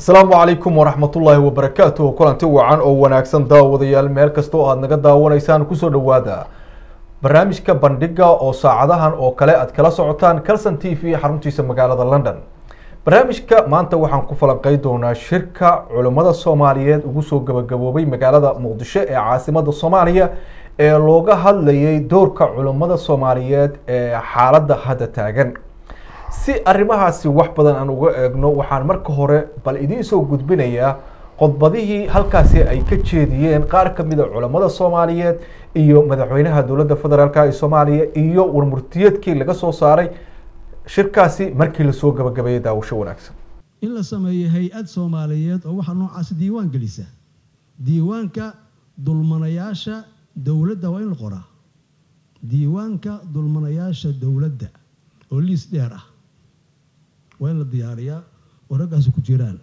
asalaamu calaykum waraxmatullaahi wabarakaatuh kulanti wacan oo wanaagsan daawadayaal meel kasta oo aada naga daawanaysaan kusoo dhowaada barnaamijka bandhiga oo saacadahan oo kale aad kala socotaan calson t v xaruntiisa magaalada london barnaamijka maanta waxaan ku falanqey doonaa shirka culimmada soomaaliyeed ugu soo gabagaboobay magaalada muqdisho ee caasimada soomaaliya ee looga hadlayay doorka culimmada soomaaliyeed ee xaaladda hadda taagan si arrimahaasi wax badan aan uga eegno waxaan marka hore bal idiin soo gudbinayaa qodbadihii halkaasi ay ka jeediyeen qaar ka mid a culammada soomaaliyeed iyo madaxweynaha dowladda federaalk ee soomaaliya iyo warmurtiyeedkii laga soo saaray shirkaasi markii lasoo gabagabeeyey daawasho wanaagsan in la sameeyo hay-ad soomaaliyeed oo waxaa noocaasi diiwaan gelisa diiwaanka dulmanayaasha dowladda waa in la qoraa diiwaanka dulmanayaasha dowladda oo liis dheer ah waa in la diyaariyaa oo raggaasi ku jiraan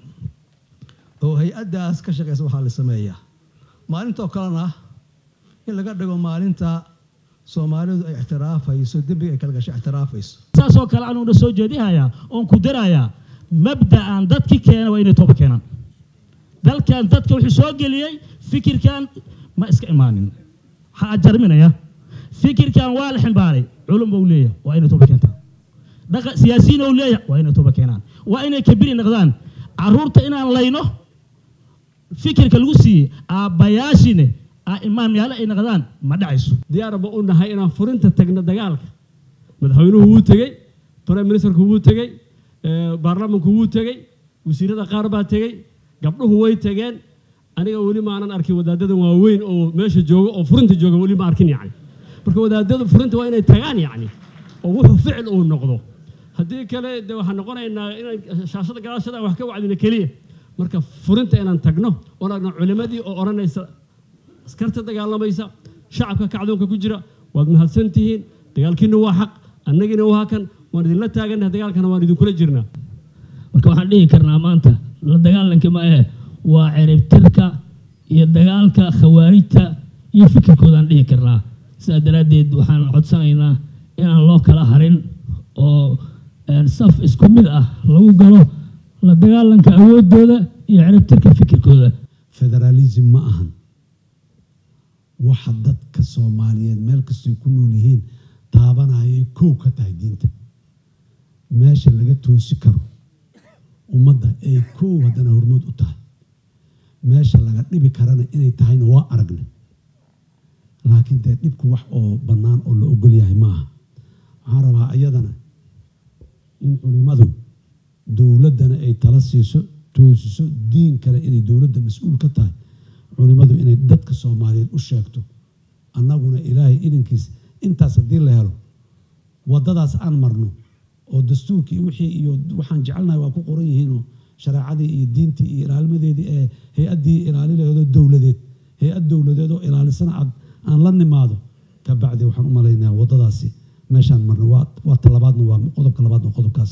oo hay-addaas ka shaqeysa waxaa la sameeyaa maalintoo kalena in laga dhigo maalinta soomaalidu ay ixtiraafayso dembiga ay kala gasho ixtiraafayso saasoo kale anuuna soo jeedinayaa oon ku darayaa mabda'an dadki keena waa inay tooba keenaan dalkan dadka wuxuu soo geliyey fikirkan ma iska imaanin waxaa ajarminaya fikirkan waa la ximbaaray culum buu leeyahay waa inay tooba keentaan dhaqa siyaasiyiin ou leeyahay waa inay tooba keenaan waa inay kabiri noqdaan caruurta inaan layno fikirka lagu siiyey aabbayaashine imaamyaale ay noqdaan ma dhacayso diyaarba u nahay inaan furinta tagno dagaalka madaxweynuhu wuu tegey prime ministerku wuu tegey baarlamanku wuu tegey wasiirada qaar baa tegey gabdhuhu way tegeen aniga weli maanan arkin wadaadada waaweyn oo meesha jooga oo furinta jooga weli ma arkin yacni marka wadaadada furinta waa inay tagaan yacni oo wuxuu ficil uu noqdo haddii kale de waxaan noqonaynaa inaan shaashada gadaashada wax ka wacdina keliya marka furinta inaan tagno oon argno culimadii oo odhanaysa askarta dagaalamaysa shacabka kacdoonka ku jira waad mahadsan tihiin dagaalkiina waa xaq annagiina waa kan waan idinla taagannahay dagaalkana waan idinkula jirnaa marka waxaan dhihi karnaa maanta la dagaalanka ma ahe waa ceribtirka iyo dagaalka khawaarijta iyo fikirkoodaan dhihi karnaa sidaa daraaddeed waxaan codsanaynaa inaan loo kala harin oo saf isku mid ah lagu galo la dagaalanka awoodooda iyo ceribtirka fikirkooda federaalism ma ahan waxa dadka soomaaliyeed meel kastoy ku nool yihiin taabanayay kow ka tahay diinta meesha laga toosi karo ummadda ay kow haddana hormood u tahay meesha laga dhibi karana inay tahayna waa aragnay laakiin dee dhibku wax oo bannaan oo la ogol yahay maaha waxaan rabaa iyadana in culimmadu dowladdana ay tala siiso toosiso diin kale inay dowladda mas-uul ka tahay culimmadu inay dadka soomaaliyeed u sheegto annaguna ilaahay idankiis intaas haddii la helo waddadaas aan marno oo dastuurkii wixii iyo waxaan jecelnahay waa ku qoran yihiinoo shareecadii iyo diintii iyo ilaalmadeedii ee hay-addii ilaalilaheedoo dowladeed hay-ad dowladeed oo ilaalisana aad aan la nimaado ka bacdi waxaan u malaynayaa waddadaasi meeshaan marno waa talabaadna waa qodobka labaadna qodobkaas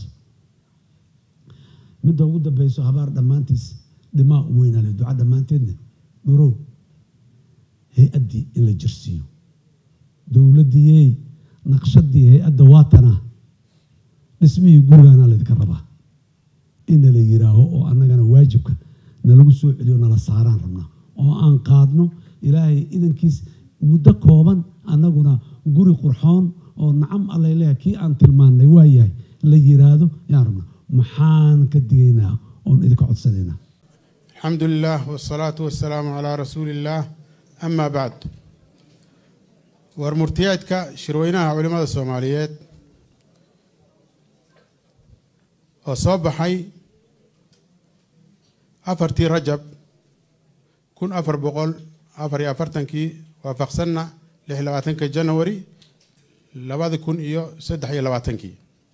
midda ugu dambeyso habaar dhammaantiis dhimaa u weynaale duca dhammaanteedna dhurow hay-addii in la jirsiiyo dowladdiiyey naqshadii hay-adda waatanaa dhismihii gurigaana laydinka rabaa inna la yiraaho oo annagana waajibka nalagu soo celiyo nala saaraan rabnaa oo aan qaadno ilaahay idankiis muddo kooban annaguna guri qurxoon oo nacam allay leeyahay kii aan tilmaannay waa yahay la yiraahdo yaan rabnaa maxaan ka digaynaa oon idinka codsanaynaa alxamdu lilah wsalaatu wasalaamu calaa rasuuli illaah amaa bacd war murtiyeedka shirweynaha culimmada soomaaliyeed oo soo baxay afartii rajab kun afar boqol afar iyo afartankii waafaqsanna lix labaatanka janawari labada kun iyo saddex iyo labaatankii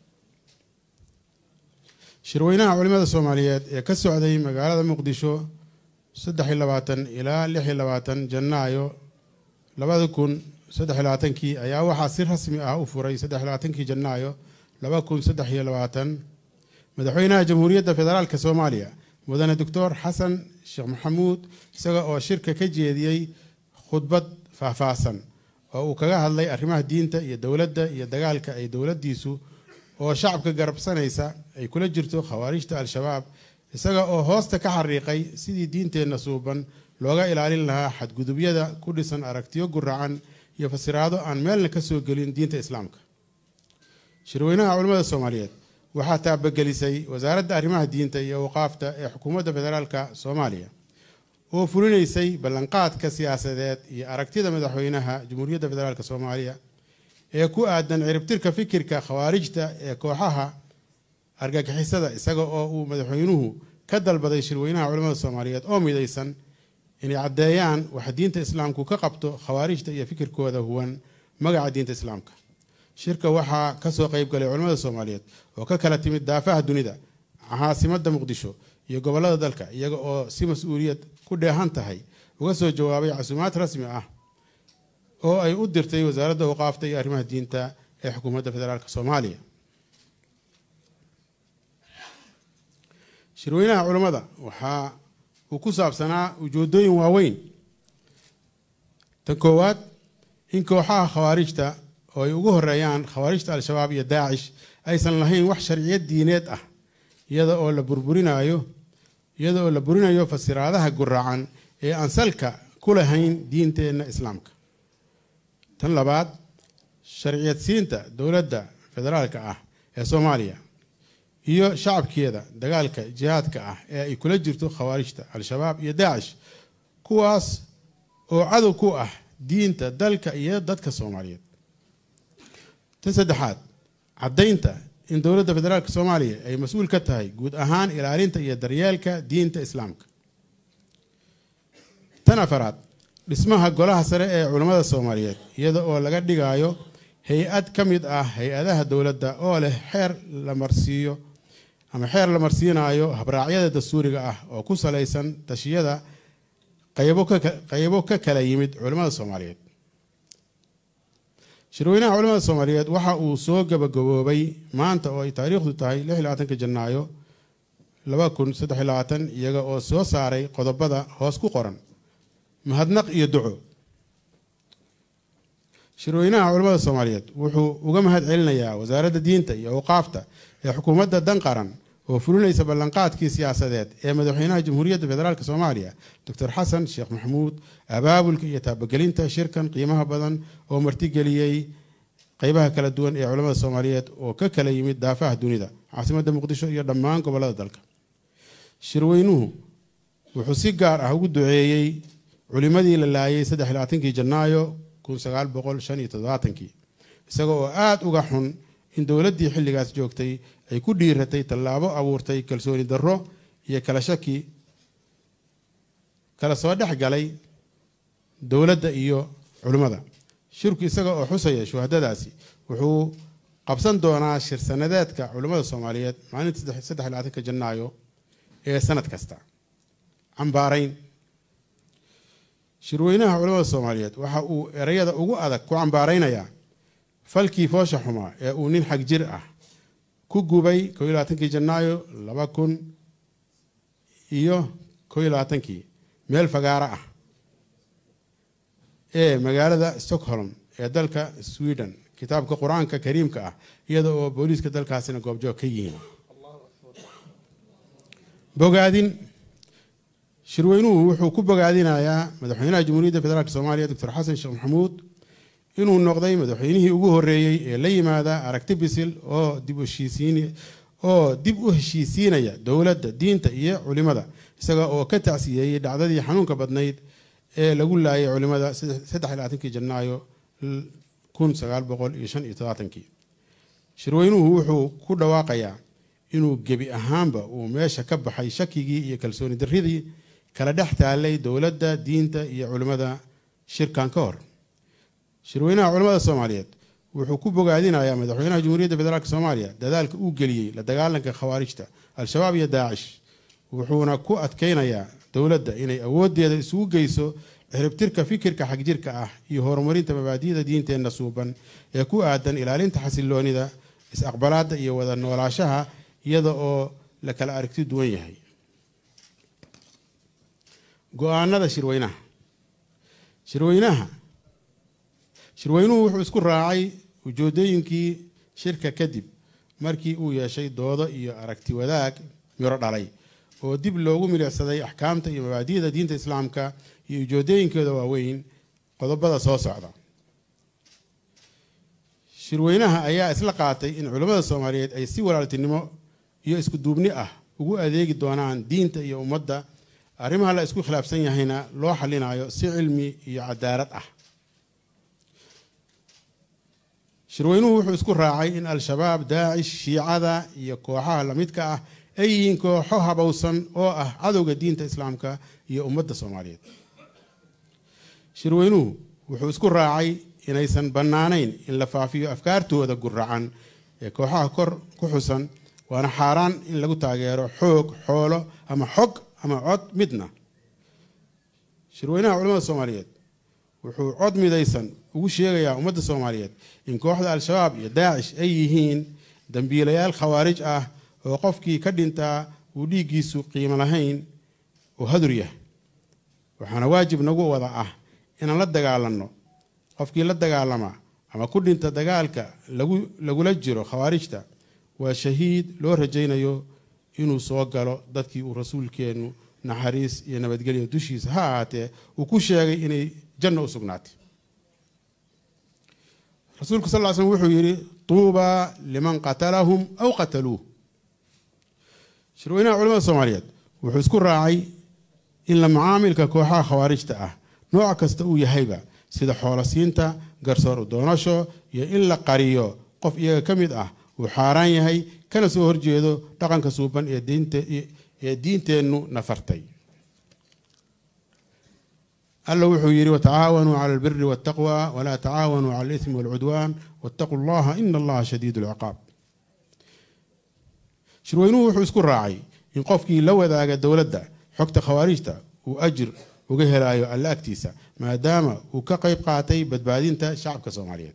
shirweynaha culimmada soomaaliyeed ee ka socday magaalada muqdisho saddex iyo labaatan ilaa lix iyo labaatan janaayo labada kun saddex iyo labaatankii ayaa waxaa si rasmi ah u furay saddex iyo labaatankii janaayo laba kun saddex iyo labaatan madaxweynaha jamhuuriyadda federaalka soomaaliya mudane doctor xasan sheekh maxamuud isaga oo shirka ka jeediyey khudbad faahfaahsan oo uu kaga hadlay arrimaha diinta iyo dowladda iyo dagaalka ay dowladdiisu oo shacabka garabsanaysa ay kula jirto khawaarijta al-shabaab isaga oo hoosta ka xariiqay sidii diinteenna suuban looga ilaalin lahaa xadgudubyada ku dhisan aragtiyo guracan iyo fasiraado aan meelna ka soo gelin diinta islaamka shirweynaha culimmada soomaaliyeed waxaa taabagelisay wasaaradda arrimaha diinta iyo awqaafta ee xukuumadda federaalka soomaaliya oo fulinaysay ballanqaadka siyaasadeed iyo aragtida madaxweynaha jamhuuriyadda federaalk soomaaliya ee ku aadan ciribtirka fikirka khawaarijta ee kooxaha argagixisada isaga oo uu madaxweynuhu ka dalbaday shirweynaha culimmada soomaaliyeed oo midaysan inay caddeeyaan waxa diinta islaamku ka qabto khawaarijta iyo fikirkooda huwan magaca diinta islaamka shirka waxaa kasoo qeyb galay culimmada soomaaliyeed oo ka kala timid daafaha dunida caasimada muqdisho iyo gobolada dalka iyaga oo si mas-uuliyad ku dheehan tahay uga soo jawaabay casuumaad rasmi ah oo ay u dirtay wasaaradda awqaafta iyo arrimaha diinta ee xukuumadda federaalk soomaaliya shirweynaha culimmada waxaa uu ku saabsanaa ujeedooyin waaweyn tan koowaad in kooxaha khawaarijta oo ay ugu horeeyaan khawaarijta al-shabaab iyo daacish aysan lahayn wax sharciyad diineed ah iyada oo la burburinayo iyada oo la burinayo fasiraadaha guracan ee aan salka ku lahayn diinteenna islaamka tan labaad sharciyadsiinta dowladda federaalka ah ee soomaaliya iyo shacabkeeda dagaalka jihaadka ah ee ay kula jirto khawaarijta al-shabaab iyo daacish kuwaas oo cadow ku ah diinta dalka iyo dadka soomaaliyeed tan saddexaad caddaynta in dowladda federaalk soomaaliya ay mas-uul ka tahay guud ahaan ilaalinta iyo daryeelka diinta islaamka tan afaraad dhismaha golaha sare ee culammada soomaaliyeed iyada oo laga dhigayo hay-ad ka mid ah hay-adaha dowladda oo leh xeer la marsiiyo ama xeer la marsiinayo habraacyada dastuuriga ah oo ku salaysan tashiyada qaybo ka kala yimid culimmada soomaaliyeed shirweynaha culimmada soomaaliyeed waxa uu soo gabagaboobay maanta oo ay taariikhdu tahay ka janaayo iyaga oo soo saaray qodobada hoos ku qoran mahadnaq iyo duco shirweynaha culimmada soomaaliyeed wuxuu uga mahad celinayaa wasaaradda diinta iyo awqaafta ee xukuumadda dan qaran oo fulinaysa ballanqaadkii siyaasadeed ee madaxweynaha jamhuuriyadda federaalk soomaaliya doctor xasan sheekh maxamuud abaabulka iyo taabagelinta shirkan qiimaha badan oo martigeliyey qeybaha kala duwan ee culimmada soomaaliyeed oo ka kala yimid daafaha dunida caasimadda muqdisho iyo dhammaan gobolada dalka shirweynuhu wuxuu si gaar ah ugu duceeyey culimadii la laayay kii janaayo isaga oo aada uga xun in dowladdii xilligaas joogtay ay ku dhiiratay tallaabo abuurtay kalsooni darro iyo kala shaki kala soo dhex galay dowladda iyo culimmada shirku isaga oo xusaya shuhadadaasi wuxuu qabsan doonaa shir sanadeedka culimmada soomaaliyeed maalinta janaayo ee sanad kasta cambaarayn shirweynaha culimmada soomaaliyeed waxa uu ereyada ugu adag ku cambaaraynayaa falkii foosha xumaa ee uu nin xag jir ah ku gubay kii janaayo laba kun iyo kii meel fagaaro ah ee magaalada stockholm ee dalka sweden kitaabka qur-aanka kariimka ah iyada oo booliiska dalkaasina goobjoog ka yihiin bogaadin shirweynuhu wuxuu ku bogaadinayaa madaxweynaha jamhuuriyadda federaalk soomaaliya doctor xasan sheekh maxamuud inuu noqday madaxweynihii ugu horeeyey ee la yimaada aragti bisil oo dib oo dib u heshiisiinaya dowladda diinta iyo culimada isaga oo ka tacsiyeeyey dhacdadii xanuunka badnayd ee lagu laayay culimada kii janaayo shirweynuhu wuxuu ku dhawaaqayaa inuu gebi ahaanba uu meesha ka baxay shakigii iyo kalsooni daridii kala dhex taalay dowladda diinta iyo culimmada shirkan ka hor shirweynaha culimmada soomaaliyeed wuxuu ku bogaadinayaa madaxweynaha jamhuuriyadda federaalk soomaaliya dadaalka uu geliyey la dagaalanka khawaarijta al-shabaab iyo daacish wuxuuna ku adkeynayaa dowladda inay awoodeeda isugu geyso ciribtirka fikirka xagjirka ah iyo horumarinta mabaadi'da diinteenna suuban ee ku aadan ilaalinta xasiloonida is-aqbalaadda iyo wada noolaashaha iyada oo la kala aragti duwan yahay go-aanada shirweynaha shirweynaha shirweynuhu wuxuu isku raacay ujeedooyinkii shirka kadib markii uu yeeshay doodo iyo aragti wadaag miro dhalay oo dib loogu milicsaday axkaamta iyo mabaadi'da diinta islaamka iyo ujeedooyinkooda waaweyn qodobada soo socda shirweynaha ayaa isla qaatay in culimmada soomaaliyeed ay si walaaltinimo iyo isku duubni ah ugu adeegi doonaan diinta iyo ummadda arrimaha la isku khilaafsan yahayna loo xalinayo si cilmi iyo cadaalad ah shirweynuhu wuxuu isku raacay in al-shabaab daacish shiicada iyo kooxaha lamidka ah ay yihiin kooxo habowsan oo ah cadowga diinta islaamka iyo ummadda soomaaliyeed shirweynuhu wuxuu isku raacay inaysan bannaanayn in la faafiyo afkaartooda guracan ee kooxaha kor ku xusan waana xaaraan in lagu taageero xoog xoolo ama xog ama cod midna shirweynaha culamada soomaaliyeed wuxuu cod midaysan ugu sheegayaa ummadda soomaaliyeed in kooxda al-shabaab iyo daacish ay yihiin dambiilayaal khawaarij ah oo qofkii ka dhintaa uu dhiiggiisu qiimo lahayn oo hadur yahay waxaana waajib nagu wada ah inaan la dagaalanno qofkii la dagaalama ama ku dhinta dagaalka lagu lagula jiro khawaarijta waa shahiid loo rajaynayo inuu soo galo dadkii uu rasuulkeennu naxariis iyo nabadgelyo dushiisa ha ahaatee uu ku sheegay inay janno u sugnaatay rasuulku sal ll slam wuxuu yidhi tuubaa liman qatalahum aw qataluuh shirweynaha culamada soomaaliyeed wuxuu isku raacay in la macaamilka kooxaha khawaarijta ah nooc kasta uu yahayba sida xoolosiinta garsoor u doonasho iyo in la qariyo qof iyaga ka mid ah uu xaaraan yahay kana soo horjeedo dhaqanka suuban ee diinteennu nafartay alla wuxuu yidhi watacaawanuu cala albiri waltaqwa walaa tacaawanuu cala alismi walcudwaan wattaquu allaha ina allaha shadiid lciqaab shirweynuhu wuxuu isku raacay in qofkii la wadaaga dowladda xogta khawaarijta uu ajir uga helaayo alla agtiisa maadaama uu ka qayb qaatay badbaadinta shacabka soomaaliyeed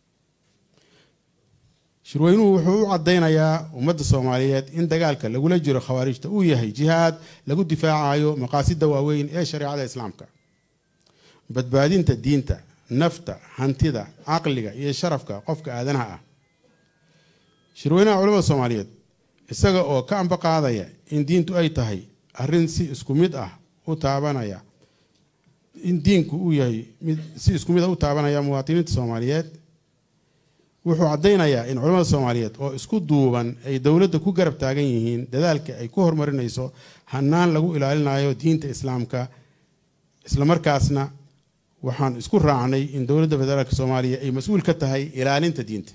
shirweynuhu wuxuu u caddaynayaa ummadda soomaaliyeed in dagaalka lagula jiro khawaarijta uu yahay jihaad lagu difaacayo maqaasida waaweyn ee shareecada islaamka badbaadinta diinta nafta hantida caqliga iyo sharafka qofka aadanaha ah shirweynaha culamada soomaaliyeed isaga oo ka amba qaadaya in diintu ay tahay arrin si isku mid ah u taabanaya in diinku uu yahay mid si isku mid ah u taabanaya muwaadiniinta soomaaliyeed wuxuu caddaynayaa in culamada soomaaliyeed oo isku duuban ay dowladda ku garab taagan yihiin dadaalka ay ku horumarinayso hanaan lagu ilaalinayo diinta islaamka islamarkaasna waxaan isku raacnay in dowladda federaalk soomaaliya ay mas-uul ka tahay ilaalinta diinta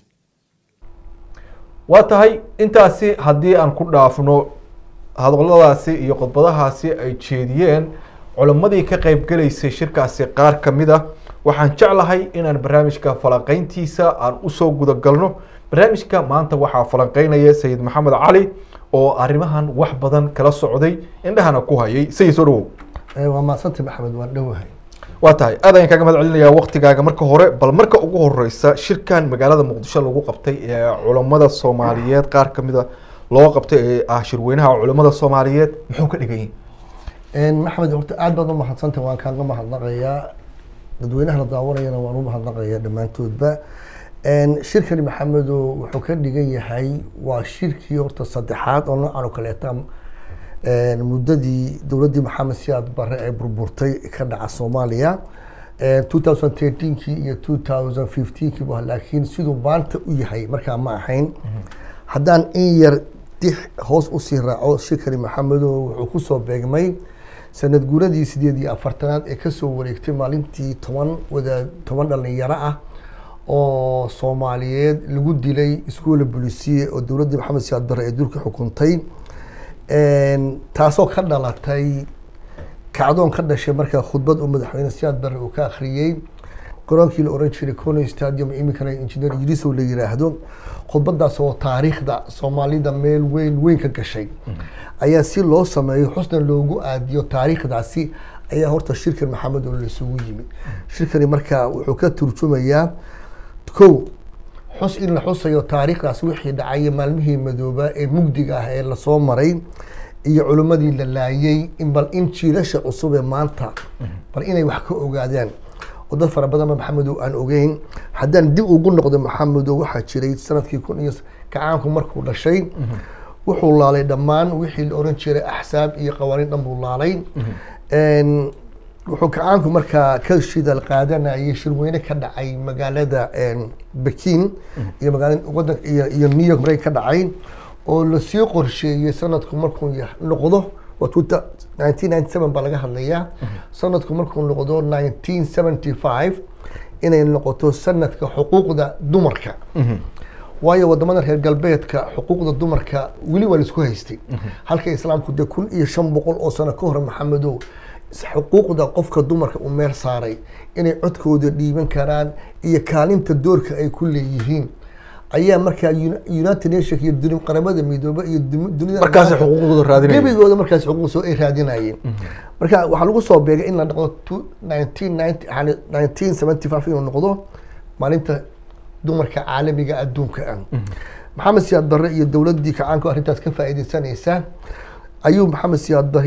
waa tahay intaasi haddii aan ku dhaafno hadalladaasi iyo khudbadahaasi ay jeediyeen culimmadii ka qeybgelaysay shirkaasi qaar ka mid ah waxaan jeclahay inaan barnaamijka falanqeyntiisa aan usoo gudagalno barnaamijka maanta waxaa falanqeynaya sayid maxamed cali oo arrimahan wax badan kala socday indhahana ku hayay sayid soo dhawow waa maasanta maxamed waan dhowahay waa tahay aad ayaan kaaga mahad celinayaa waktigaaga marka hore bal marka ugu horeysa shirkan magaalada muqdisho lagu qabtay ee culammada soomaaliyeed qaar ka mid a loo qabtay ee ah shirweynaha culammada soomaaliyeed muxuu ka dhigan yahay maxamed horta aad baad u mahadsanta waan kaaga mahadnaqayaa dadweynaha la daawanayana waan u mahadnaqayaa dhammaantoodba shirkani maxamedo wuxuu ka dhigan yahay waa shirkii horta saddexaad oo noocan oo kaleeta muddadii dowladdii maxamed siyaad bare ee burburtay ka dhaca soomaaliya two thousand thirteenkii iyo two thousand fifteenkii bu laakiin siduu maanta u yahay markaa ma ahayn haddaan in yar dix hoos usii raaco shirkani maxamedo wuxuu kusoo beegmay sanad guuradii sideed iyo afartanaad ee kasoo wareegtay maalintii toban wada toban dhalinyaro ah oo soomaaliyeed lagu dilay iskuola bolisiye oo dowladdii maxamed siyaad bare ee dulka xukuntay taasoo ka dhalatay kacdoon ka dhashay markaa khudbad uu madaxweyne siyaad bare uu ka akhriyey garoonkii la oran jiray cono stadium iminkana engineer idrisow la yiraahdo khudbadaas oo taariikhda soomaalida meel weyn weyn ka gashay ayaa si loo sameeyo xusna loogu aadiyo taariikhdaasi ayaa horta shirkan maxamed oo laisugu yimid shirkani markaa wuxuu ka turjumayaa kow xus in la xusayo taariikhdaas wixii dhacay maalmihii madooba ee mugdiga ah ee lasoo maray iyo culimmadii la laayay in bal in jiilasha cusub ee maanta bal inay wax ka ogaadaan oo dad fara badanba maxamedow aan ogeyn haddaan dib ugu noqdo maxamedow waxaa jiray sanadkii kun iyo kacaanku markuu dhashay wuxuu laalay dhammaan wixii la oran jiray axsaab iyo qawaaniin dhan buu laalay Een, wuxuu kacaanku markaa ka shidal qaadanayay shirweyne ka dhacay magaalada een, Bekin iyo magaala wadan iyo iyo New York marey ka dhacay oo lasii qorsheeyey sanadku markuu yah- noqdo waa 1997 baa laga hadlayaa sanadku markuu noqdo 1975 inay noqoto sanadka xuquuqda dumarka waayo wadamada reer galbeedka xuquuqda dumarka weli waa laisku haystay halka islaamku dee kun iyo shan boqol oo sano ka hor maxamedow xuquuqda qofka dumarka uu meel saaray inay codkooda dhiiban karaan iyo kaalinta doorka ay ku leeyihiin ayaa markaa Uni- united nations iyo duni- qaramada midoobe iyo dumi- dunida Markaasay xuquuqdooda raadinayeen. gebigooda markaas xuquuq soo ay raadinayeen marka waxaa lagu soo beegay in la noqdo two- 1990 yani 1975 inuu noqdo maalinta dumarka caalamiga adduunka ah maxamed siyaad barre iyo dowladdii kacaanka oo arrintaas ka faa'iidaysanaysa ayuu maxamed siyaad barre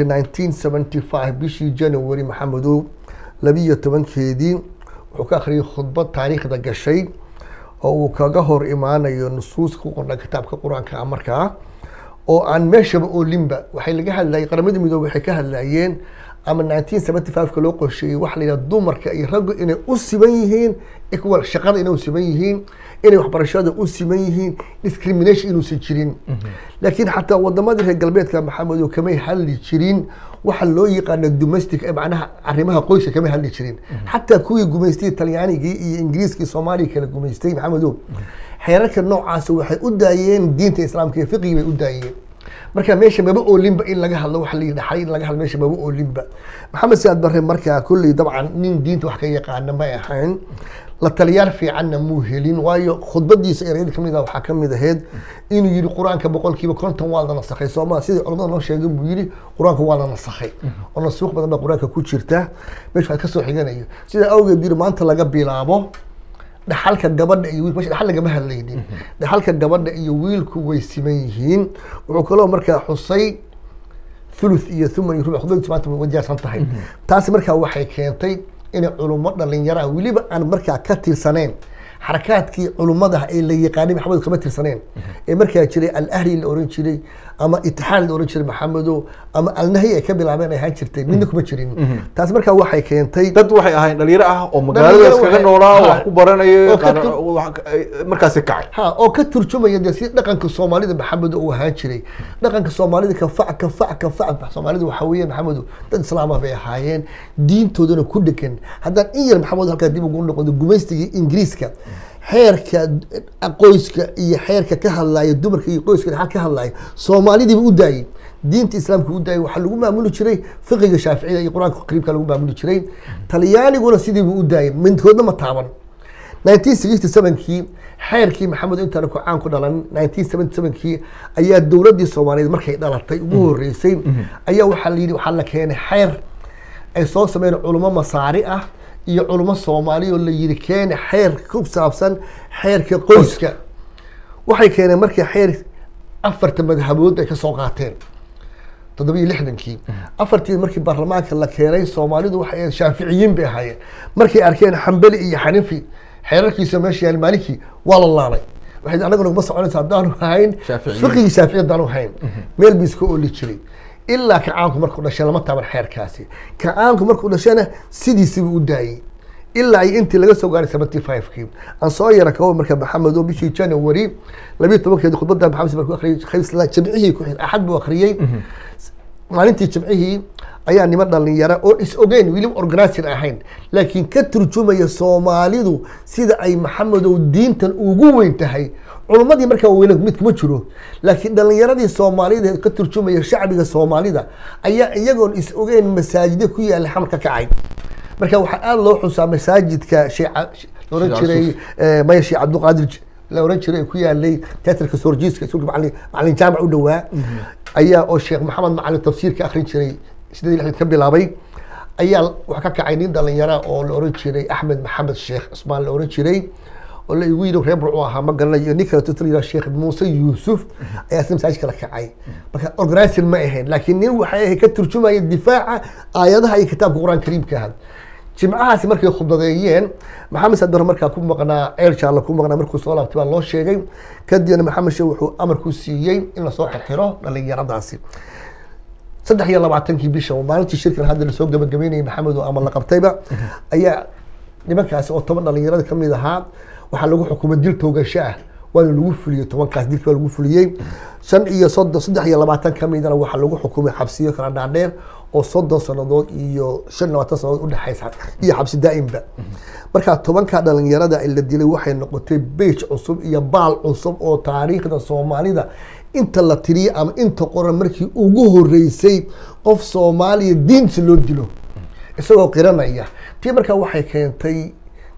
1975 bishii january maxamedow labiyo tobankeedii wuxuu ka akhriyay khudbad taariikhda gashay oo uu kaga hor imaanayo nusuus ku qorna kitaabka qur-aanka ah markaa oo aan meeshaba oolinba waxay laga hadlayay qaramada midoobey waxay ka hadlayeen ama 1975ka loo qorsheeyey waxa la yidhaha dumarka iyo raggu inay u siman yihiin equal shaqada inay u siman yihiin inay waxbarashada u siman yihiin discrimination inuusan jirin laakiin xataa wadamadii reer galbeedka maxamedow kamay hadli jirin waxa loo yaqaano domestic ee macnaha arrimaha qoyska kamay hadli jirin xataa kuwii gumaystay talyaanigii iyo ingiriiskii soomaaliya kala gumaystay maxamedow xeerarka noocaas waxay u daayeen diinta islaamka iyo fiqigii bay u daayeen marka meesha maba oolinba in laga hadlo waxa la yidhaxay in laga hadlo meesha maba oolinba maxamed siyaad barre markaa kolley dabcan nin diinta wax ka yaqaana may ahayn la taliyaal fiicanna muu helin waayo khudbadiisa ereyada kamid ah waxaa kamid ahayd inuu yidhi qur-aanka boqolkiiba konton waa la nasakhay sooma sidii culamada noo sheegay buu yidhi qur-aanka waa la nasakhay oo nasuuq badan baa qur-aanka ku jirta meesha waxaa kasoo xiganayo sidaa awgeed yidhi maanta laga bilaabo dhaxalka gabadha iyo wiilka meesha dhaxal lagama hadlaynin dhaxalka gabadha iyo wiilku way siman yihiin wuxuu kaloo markaa xusay thuluth iyo thuman iyo rubuc khudbadiisu maanta way diyaarsan tahay taasi markaa waxay keentay inay culummo dhalinyaraha weliba aan markaa ka tirsaneyn xarakaadkii culummada ee la yaqaanay maxamed kama tirsaneen ee markaa jiray alahli la oran jiray ama itixaad la oran jiray maxamedo ama alnahyi ay ka bilaabeen ay ahaan jirtay midna kuma jirin taas markaa waxay keentay dad waxay ahayn dhalinyaro ah oo magaalada Dhalinyaro iskaga waxay- noolaa ha. wax ku baranaya Oo ka qaar- tur- wax- ay- markaasi kacay ha oo ka turjumaya dee si dhaqanka soomaalida maxamedo uu ahaan jiray dhaqanka soomaalida kafac kafac kafac soomaalida waxaa weeye maxamedo dad islaama bay ahaayeen diintoodana ku dhegan haddaan in yar maxamed halkaa dib ugu noqdo gumaystigii ingiriiska xeerka qoyska iyo xeerka ka hadlaya dumarka iyo qoyska dhaxal ka hadlaya soomaalidiiba u daayay diinta islaamka u daayay waxaa lagu maamuli jiray fiqiga shaaficida iyo qur-aanka qariibka lagu maamuli jiray talyaaniguna sidiiba u daayay midkoodna ma taaban 1967kii xeerkii maxamed intaan ku caan ku dhalan 1977kii ayaa dowladdii soomaaliyeed markay dhalatay ugu horeysay ayaa waxaa la yidhi waxaa la keenay xeer ay soo sameeyeen culummo masaari ah iyo culummo soomaali oo la yidhi keene xeer ku saabsan xeerka qoyska waxay keeneen markii xeer afarta madhabood ay ka soo qaateen toddoba iyo lixdankii afartii markii baarlamaanka la keenay soomaalidu waxay ahayd shaaficiyiin bay ahaayeen markay arkeen xambali iyo xanifi xeerarkiisa meesha yaal maalikii waa la laalay waxay anaguna kuma soconaysa haddaanu hayn Shaaficiyiin. fiqigii shaafici haddaanu hayn meel bii iska oli jiray ilaa kacaanku markuu dhashay lama taaban xeerkaasi kacaanku markuu dhashana sidiisibu u daayey ilaa ay intii laga soo gaaray seventy five-kii aan soo yara kawo marka maxamed oo bishii january labiyo tobankeedi khudbada maxamed markuu akhriyay khamiisla jimcihii ku xir axad buu akhriyey maalintii jimcihii ayaa niman dhalinyara oo is ogeyn weliba organizing ahayn laakiin ka turjumaya soomaalidu sida ay maxamedow diintan ugu weyn tahay culummadii markaa weyne mid kuma jiro laakiin dhalinyaradii soomaalida ee ka turjumaya shacbiga soomaalida ayaa iyagoon is ogeyn masaajida ku yaala xamar ka kacay marka waxaa aada loo xusaa masaajidka sheekh la oran Sheekh jiray Yusuf. eh, maya sheekh cabdiqaadir J- la oran jiray ee ku yaalay teatrka sorjiiska iskuulka macalin macalin jaamac u dhowaa ayaa oo sheekh maxamed macalin tafsiirka akhrin jiray sidii lixdan ka bilaabay ayaa waxaa ka kacay nin dhalinyara oo la oran jiray axmed maxamed sheekh cusmaan la oran jiray oo la igu yidhi reer burcu ahaa ma garanay iyo nin kale tutul yidhaha sheekh muuse yuusuf ayaa isna masaajidka la kacay marka organizing ma ahayn laakiin nin waxay ahayd ka turjumaya difaaca aayadaha iyo kitaabka qur-aan kariimka ah jimcahaasi markay khudbadeeyeen maxamed sadar markaa ku maqnaa ceel jaalla ku maqnaa markuu soo laabtay baa loo sheegay kadibna maxamed sheekh wuxuu amar ku siiyey in lasoo xirxiro dhalinyaradaasi saddex iyo labaatankii bisha oo maalintii shirkan hadda lasoo gabagabeynayay maxamed oo ama la qabtayba ayaa nimankaasi oo toban dhalinyarada ka mid ahaa waxaa lagu xukumay dil toogasho ah waana lagu fuliyey tobankaas dilkii waa lagu fuliyey shan iyo soddon saddex iyo labaatan ka midana waxaa lagu xukumay xabsiyo kala dhaadheer oo soddon sannadood iyo shan iyo labaatan sannadood udhexaysa iyo xabsi daa'imba markaa tobanka dhalinyarada la dilay waxay noqotay beej cusub iyo baal cusub oo taariikhda soomaalida inta la tiriyay ama inta qoran markii ugu horeysay qof soomaaliya diinta loo dilo isagoo qiranaya tii markaa waxay keentay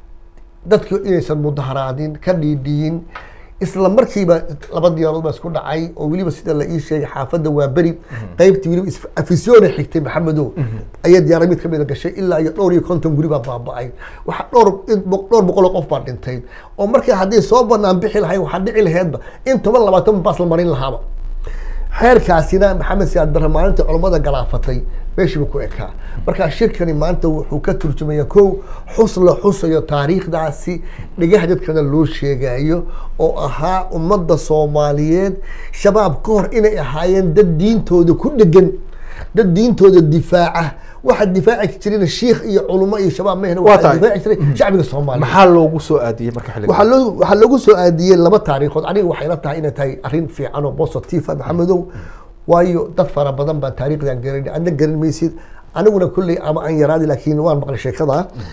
dadku inaysan mudaharaadin ka dhiidhiyin isla markiiba laba diyaarood baa isku dhacay oo weliba sida la ii sheegay xaafadda waa beri qaybtii weliba is- afisyoona xigtay maxamedow ayaa diyaara mid kamida gashay ilaa iyo dhowr iyo konton guri baa baaba'ay waxa dhowr in bo- dhowr boqol oo qof baa dhintay oo markii haddii soo banaan bixi lahay waxaa dhici laheedba in toban labaatan baas la marin lahaaba xeerkaasina maxamed siyaad barre maalinta culammada galaafatay meeshiiba ku ekaa markaa shirkani maanta wuxuu ka turjumaya kow xus la xusayo taariikhdaasi dhagaha dadkana loo sheegayo oo ahaa ummadda soomaaliyeed shabaab ka hor inay ahaayeen dad diintooda ku dhegan dad diintooda difaaca waxa difaaci jirina shiikh iyo culummo iyo shabaab mehna Waa waxaa tahay. difaaci jiray shacbiga soomaaliyeed maxaa loogu soo aadiyey marka xilliga waxaa loo waxaa lagu soo aadiyey laba taariikhood aniga waxay la tahay inay tahay arrin fiican oo positive ah maxamedow waayo dad fara badan baan taariikhdan garan adna garan maysid aniguna kulley ama aan yaraadi laakiin waan maqlay sheekada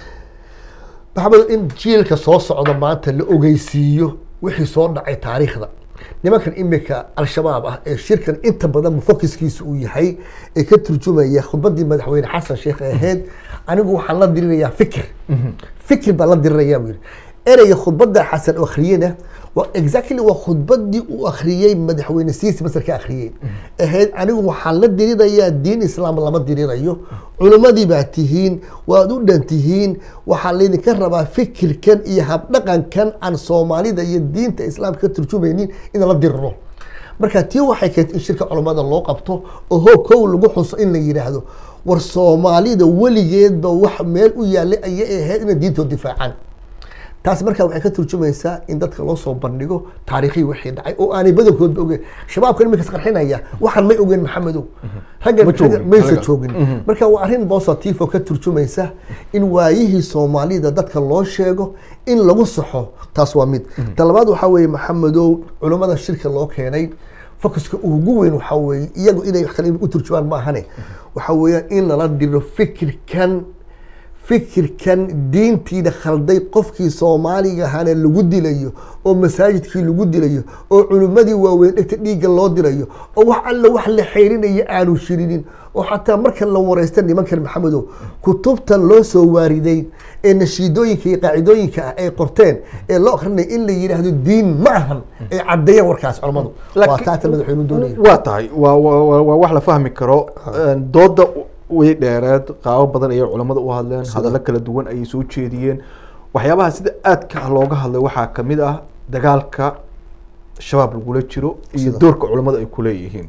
maxamedow in jiilka soo socda maanta la ogeysiiyo wixii soo dhacay taariikhda nimankan imika al-shabaab ah ee shirkan inta badan fokiskiisa uu yahay ee ka turjumaya khudbadii madaxweyne xasan sheekh ee ahayd anigu waxaan la dirinayaa fikir fikir baan la dirinayaa buu yidhi ereyga khudbada xasan oo akhriyena waa exactly waa khudbadii uu akhriyey madaxweyne siisi masar ka akhriyey ahayd anigu waxaan la dirinayaa diin islaam lama dirinayo culimmadii baa tihiin waad u dhan tihiin waxaa laydinka rabaa fikirkan iyo habdhaqankan aan soomaalida iyo diinta islaamka ka turjumaynin inaan la diriro marka tii waxay keentay in shirka culammada loo qabto oo hoo kow lagu xuso in la yidhaahdo war soomaalida weligeedba wax meel u yaallay ayay ahayd inay diintooda difaacaan taas markaa waxay ka turjumaysaa in dadka loo soo bandhigo taariikhii wixii dhacay oo aanay badankoodba ogeyn shabaabka iminkas qarxinaya waxaan may ogeyn maxamedow ragga Ma joogin, ragga maysa adiga. joogin marka waa arrin positive oo ka turjumaysa in waayihii soomaalida dadka loo sheego in lagu saxo taas waa mid ta labaad waxaa weeye maxamedow culummada shirka loo keenay focuska ugu weyn waxaa weeye iyagu inay wax kale u turjumaan maahane waxaa weeyaan in lala diro fikirkan fikirkan diintiina khalday qofkii soomaaliga ahaana lagu dilayo oo masaajidkii lagu dilayo oo culimmadii waaweyn dhegta dhiigga loo dilayo oo wax alla wax la xeyrinayo aanu shirinin oo xataa marka la wareysta nimankan maxamedow kutubtan loo soo waariday ee nashiidooyinka iyo qaacidooyinka ah ay qorteen ee loo akrinaya in la yidhaahdo diin ma ahan ay caddeeyaan warkaas culammadu waa Laakiin- taata madaxweynu doonaya waa tahay waa waa waa- waa wax la fahmi karo Een, dooda way dheereed qaabo badan ayay culammada u hadleen hadallo kala duwan ayay soo jeediyeen waxyaabaha sida aadka ah looga hadlay waxaa kamid ah dagaalka shabaab lagula jiro iyo Sida. doorka culammada ay kuleeyihiin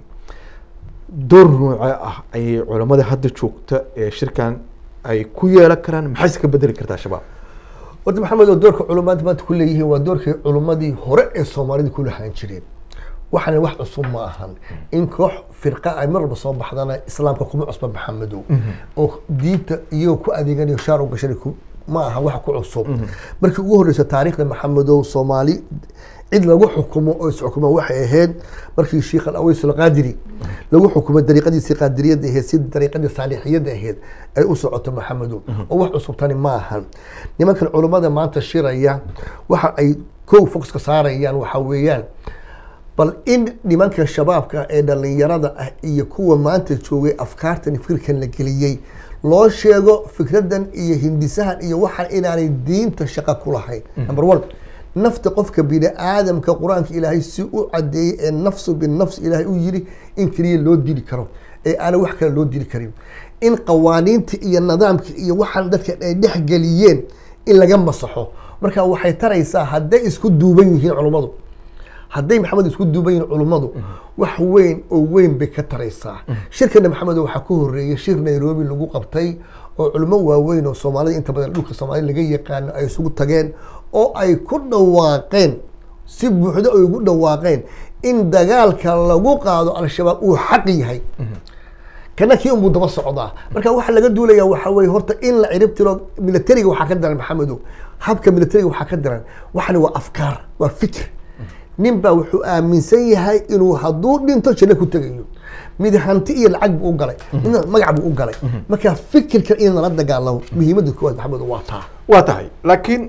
door noocee ah ayay culammada hadda joogta ee shirkan ay ku yeelan karaan maxayse ka bedeli kartaa shabaab horta maxamed oo doorka culummada maanta ku leeyihiin waa doorkii culummadii hore ee soomaalida ku lahaan jireen waxana wax cusub ma ahan in koox firqa ay mar walba soo baxdana islaamka kuma cusba maxamedow oo diinta iyagoo ku adeeganayo shaar u gashan ku ma aha wax ku cusub markii ugu horeysa taariikhda maxamedow soomaali cid lagu xukumo oo isxukuma waxay ahayd markii sheikh alaways alqaadiri lagu xukumay dariiqadiisii qaadiriyadda ahayd si dariiqadii saalixiyadda ahayd ay u socoto maxamedow oo wax cusub tani ma ahan nimankan culummada maanta shiraya waxa ay kow foxka saarayaan waxa weeyaan bal in nimanka shabaabka ee dhalinyarada ah iyo kuwa maanta joogay afkaartan fikirkan la geliyey loo sheego fikradan iyo hindisahan iyo waxaan inaanay diinta shaqo ku lahayn number one nafta qofka bini aadamka qur-aanka ilaahay si u cadeeyey ee nafsu binafs ilaahay u yiri in keliya loo dili karo ee aanay wax kale loo dili karin in qawaaniinta iyo nidaamka iyo waxaan dadka ay dhex geliyeen in laga masaxo marka waxay taraysaa hadday isku duuban yihiin culummadu hadday maxamed isku duuban yihiin culummadu wax weyn oo weyn bay ka taraysaa shirkana maxamed waxaa ku horeeyay shir nairobi lagu qabtay oo culummo waaweyn oo soomaalida inta badan dhulka soomaalida laga yaqaano ay isugu tageen oo ay ku dhawaaqeen si buuxdo ay ugu dhawaaqeen in dagaalka lagu qaado al-shabaab uu xaq yahay kana kii unbuu daba socdaa marka waxaa laga duulaya waxa weye horta in la cirib tiro militariga waxaa ka daran maxamedow habka militariga waxaa ka daran waxani waa afkaar waa fikir nin baa wuxuu aaminsan yahay inuu hadduu dhinto janno ku tegayo mid hanti iyo lacag buu u galay midna magac buu u galay marka fikirka in lala dagaalamo muhiimadda koowaad maxamedow waa taa waa tahay laakiin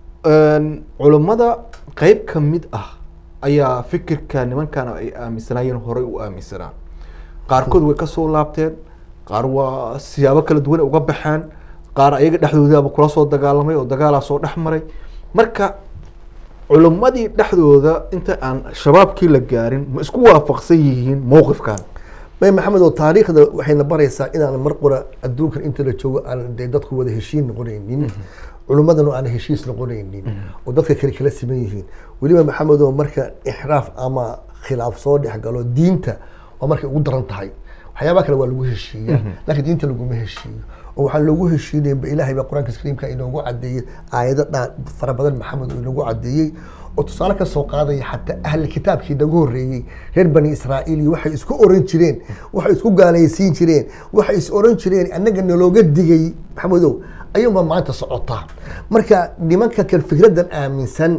culummada qeyb ka mid ah ayaa fikirka nimankan ay aaminsanaayeen horey u aaminsanaa qaarkood way kasoo laabteen qaar waa siyaabo kala duwan ay uga baxeen qaar ayaga dhexdoodaaba kula soo dagaalamay oo dagaalaa soo dhex maray marka culummadii dhexdooda inta aan shabaabkii la gaarin ma isku waafaqsan yihiin mowqifkan may maxamed oo taariikhda waxayna baraysaa inaan mar qura adduunkan inta la joogo aan dee dadku wada heshiin noqonaynin culummadana aan heshiis noqonaynin oo dadka kale kala siman yihiin weliba maxamed oo marka ixraaf ama khilaaf soo dhex galo diinta waa markay ugu daran tahay waxyaabaha kale waa lagu heshiiyaa laakiin diinta laguma heshiiyo oo waxaan loogu heshiinayn ba ilaahay baa qur-aanka kariimka inoogu cadeeyey aayado dhaa fara badan maxamed oo inoogu cadeeyey oo tusaale ka soo qaadaya xataa ahli kitaabkii nagu horreeyey reer bani israa'iil iyo waxay isku oran jireen waxay isku gaalaysiin jireen waxay is oran jireen annaga nalooga digay maxamedow ayuunbaa maanta socotaa marka nimanka kan fikraddan aaminsan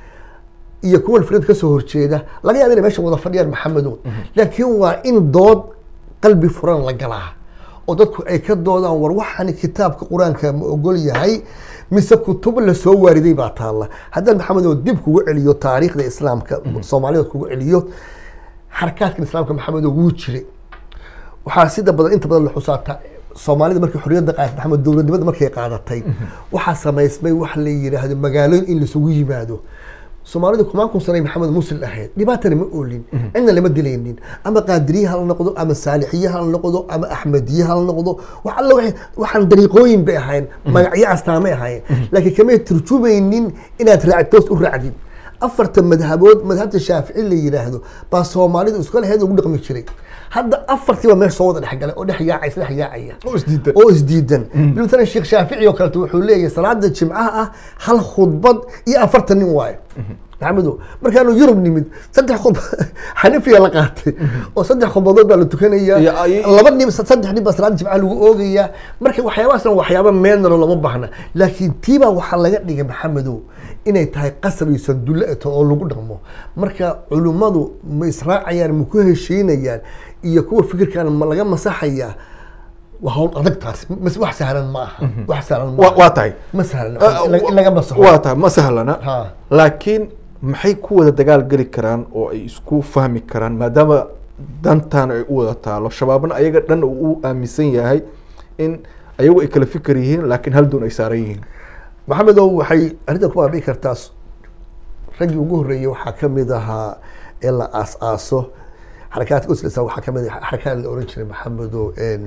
iyo kuwan fikrad kasoo horjeeda laga yaaba inay meesha wada fadhiyaan maxamedow laakiin waa in dood qalbi furan la galaa oo dadku ay ka doodaan war waxaani kitaabka qur-aanka ma ogol yahay mise kutub lasoo waariday baa taalla haddaan maxamedow dib kugu celiyo taariikhda islaamka soomaalida kugu celiyo xarakaadkan islaamka maxamedow wuu jiray waxaa sida badan inta badan la xusaata soomaalida markay xorriyadda qaadatay maxamed dowladnimada markay qaadatay waxaa samaysmay wax la yidhaahdo magaalooyin in laisugu yimaado soomaalida kumaan kun sanay maxamed musil ahayd dhibaatana ma oolin cidna lama dilaynin ama qaadiriye hala noqdo ama saalixiye hala noqdo ama axmediye hala noqdo wax alla waxay- waxaan dariiqooyin bay ahayn magacyo astaamay ahayn laakiin kamay turjumaynin inaad raactoos u raacdin afarta madhabood madhabta shaafici la yidhaahdo baa soomaalidu isku lahayd ugu dhaqmi jiray hadda afartiiba meesha soo wada dhexgalay oo dhex yaacaysa dhex yaacaya oo isdiidan oo isdiidan bilmatalan sheekh shaafici oo kaleeto wuxuu leeyahay salaada jimcaha ah hal khudbad iyo afartan nin waayo maxamedo markaanu yurub nimid saddex khudb xanifiya la qaatay oo saddex khudbadood baa la tukanaya Iyo ay- laba nin saddex nin baa salaada jimcaha lagu oogayaa marka waxyaabahaasna waxyaaba meenalo lama baahna laakiin tiibaa waxaa laga dhigay maxamedow inay tahay qasab iyo sandulle eto oo lagu dhaqmo marka culummadu ma israacayaan ma ku heshiinayaan iyo kuwa fikirkan ma laga masaxayaa waa hawl adag taas mas wax sahlan ma aha wax sahlan ma waa aha waa tahay ma sahlan in laga- in laga masaxo waa tahay ma sahlana Ha. laakiin maxay ku wada dagaal geli karaan oo ay isku fahmi karaan maadaama dantan ay u wada taalo shabaabna ayaga dhan uu u aaminsan yahay in ayagu ay kala fikir yihiin laakiin hal doon ay saaran yihiin maxamedow waxay arrintan ku baabi'i kartaa s- raggii ugu horreeyey waxaa ka mid ahaa ee la aas-aaso xarakaadka uslisa waxaa ka mid ah xarakaad la oran jiray maxamedow en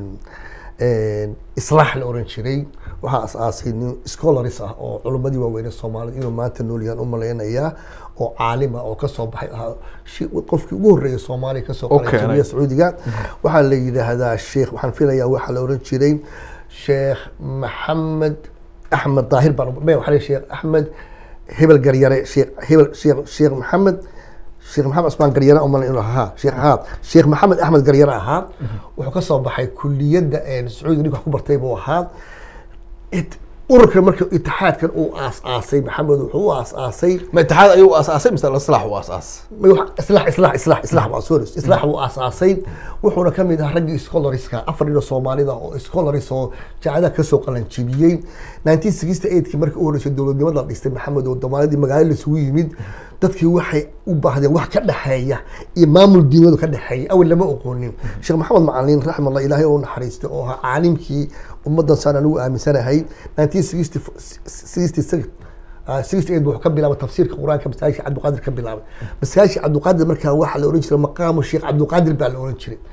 en islaax la oran jiray waxaa as-aasay nin scholars ah oo culummadii waaweyne soomaalida inuu maanta nool yahaan u malaynayaa oo caalima oo kasoo baxay ahaa shi- qofkii ugu horreeyay soomaaliya kasoo Oo qalay keenay. jawiya sacuudiga waxaa la yidhaahdaa sheekh waxaan filayaa waxaa la oran jiray sheekh maxamed axmed daahir baan me waxaa la sheekh axmed hebel garyare sheekh hebel sheekh sheekh maxamed sheekh maxamed asmaan garyare umal inuu ahaa sheekh ahaa sheekh maxamed axmed garyare ahaa wuxuu ka soo baxay kuliyadda een sacuudiga ninka wax ku bartay buu ahaa it- ururkan marka itixaadkan uu aas-aasay maxamed wuxuu u aas-aasay ma itixaad ayuu aasaasay mise islaax u aasaas ما يوح- اصلاح اصلاح اصلاح اصلاح waa sorry islaax wuu aasaasay wuxuuna ka mid ahaa raggii scholariska afar nin oo soomaalida oo scholaris oo jaacadaha kasoo qalanjibiyey 1968kii markii u horreysay dowladnimada la dhistay maxamed oo soomaalidii magaalo laisugu yimid dadkii waxay u baahdeen wax ka dhexeeya iyo maamul diinadu ka dhexeeya awal lama oqoonin sheekh maxamed macalin raxmallah ilaahay oo naxariistay oo ahaa caalimkii ummaddan saan anigu aaminsanahay 1966 Ah, 68 wuxuu ka bilaabay tafsiirka qur-aanka masaajidka cabdiqaadir ka bilaabay masaajidka cabdiqaadir markaa waxaa la oran jiray maqaamu sheekh cabdiqaadir baa la oran jiray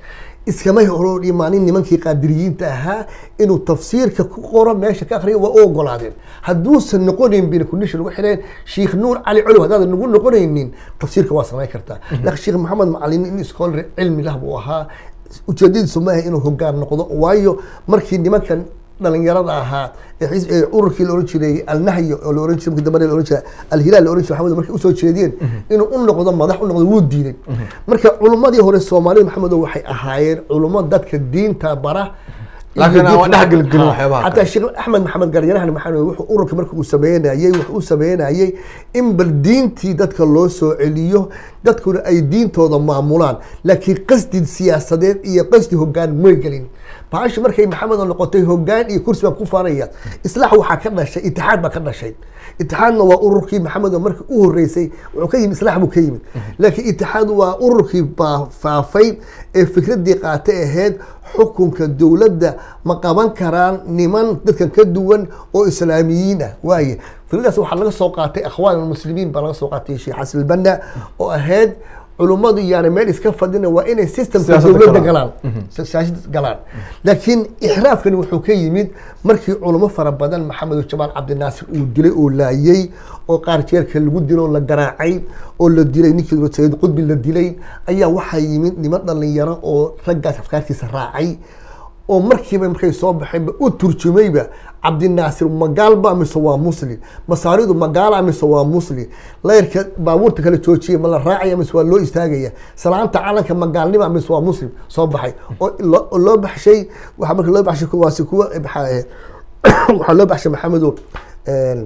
iskamay horo dhimaanin nimankii qaadiriyiinta ahaa inuu tafsiirka ku qoro meesha ka akhriyo waa u ogolaadeen hadduusan noqonayn bina kundisha lagu xidheen sheekh nuur cali colow haddaadan nagu noqonaynin tafsiirka waa samayn kartaa laakiin sheekh maxamed macalin in scholar cilmi lah buu ahaa ujeedadiisu maaha inuu hogaan noqdo waayo markii nimankan dhalinyarada ahaa ee xis- ee ururkii la oran jiray alnahyo oo la oran jiray markii dambe la oran jiray alhilaal la oran jiray maxamed markay usoo jeediyeen inuu u noqdo madax u noqdo wuu diiday marka culummadii hore soomaalida maxamedo waxay ahaayeen culummo dadka diinta bara Laakiin aan dhex gelgelin Ha, waxyaabaha kale. xataa sheekh axmed maxamed garyarahan maxamed wuxuu ururka marka uu sameynayay wuxuu u sameynayay in bal diintii dadka loo soo celiyo dadkuna ay diintooda maamulaan laakiin qasdi siyaasadeed iyo qasdi hogaan may gelin baasha markay maxamed oo noqotay hogaan iyo kursi baan ku faanaya islaax waxaa ka dhashay itixaad baa ka dhashay itixaadna waa ururkii maxamed oo markii u horeysay wuxuu ka yimid islaax buu ka yimid laakiin itixaad waa ururkii baa faafay ee fikradii qaatay ahayd xukunka dowladda ma qaban karaan niman dadkan ka duwan oo islaamiyiin ah waaye fikradaas waxaa laga soo qaatay akhwaan almuslimiin baa laga soo qaatay sheekh xasan albanna oo ahayd culummadu yaana meel iska fadhina waa inay systemka Siyaasadda dowladda galaan. galaan siyaasad galaan laakiin ixraafkani wuxuu ka yimid markii culamo fara badan maxamed jamaal cabdinaasir uu dilay oo laayay oo qaar jeerka lagu dilo oo la garaacay oo la dilay ninkii sayid qudbi la dilay ayaa waxaa yimid niman dhalinyaro oo raggaas afkaartiisa raacay oo markiiba markay soo baxeenba u turjumayba cabdinaasir magaalba mise waa muslim masaaridu magaala mise waa muslim layrka baabuurta kala joojiya ma la raacaya mise waa loo istaagaya salaanta calanka magaalnima mise waa muslim soo baxay oo loo- oo loo baxshay waxaa marka loo baxshay kuwaasi kuwa maxaa ahayd waxaa loo baxshay maxamedo een,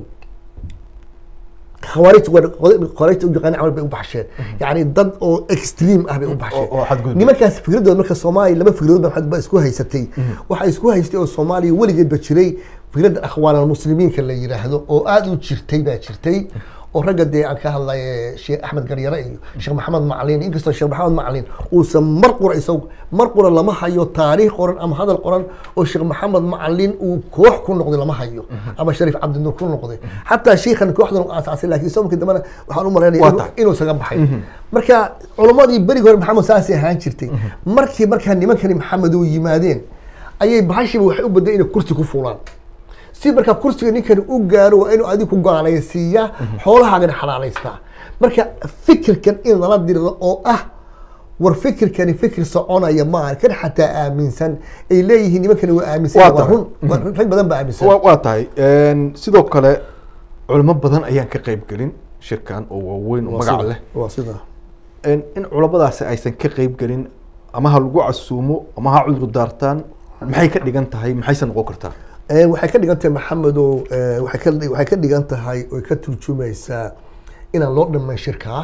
khawaarij khawaarij u yaqaan camal bay u baxsheen yani dad oo extreme ah bay u baxsheen oo xadgudub. nimankaas fikradooda marka soomaaliya laba fikradood ba ba isku haysatay waxaa isku haystay oo soomaaliya weligeedba jiray fikradda akhwaan almuslimiinka la yiraahdo oo aada u jirtay baa jirtay oo ragga dee aan ka hadlay sheekh axmed garyare iyo sheekh maxamed macalin inkastoo sheekh maxamed macalin uusan mar qura isagu mar qura lama hayo taariikh qoran ama hadal qoran oo sheekh maxamed macalin uu koox ku noqday lama hayo ama shariif cabdinuur ku noqday xataa sheikhan kooxdan uu aasaasay laakiin isagoo markii dambena waxaan u malaynaya Waa inuu- tahay. inuu isaga baxay marka culammadii berigi hore maxamed saasay ahaan jirtay markii markaa nimankani maxamed uu yimaadeen ayay bahashiiba waxay u baday inay kursi ku fuulaan si markaa kursiga ninkani u gaaro waa inuu adigu ku gaalaysiiyaa xoolahaagana xalaalaystaa marka fikirkan in lala diriro oo ah war fikirkani fikir soconaya maaha kan xataa aaminsan ay leeyihiin nimankani waa aaminsan Waa waa tahay. run waa- rag badan baa aaminsan waa waa tahay Een, sidoo kale culimo badan ayaan ka qayb gelin shirkan oo waaweyn oo Waa magac sida- leh waa sidaa Een, in culamadaasi aysan ka qayb gelin ama ha lagu casuumo ama ha cudur daartaan maxay ka dhigan tahay maxayse noqon kartaa Ee, waxay ka dhigan tahay maxamedow ee, waxay ka waxay ka dhigan tahay oy ka turjumaysaa inaan loo dhammayn shirkaa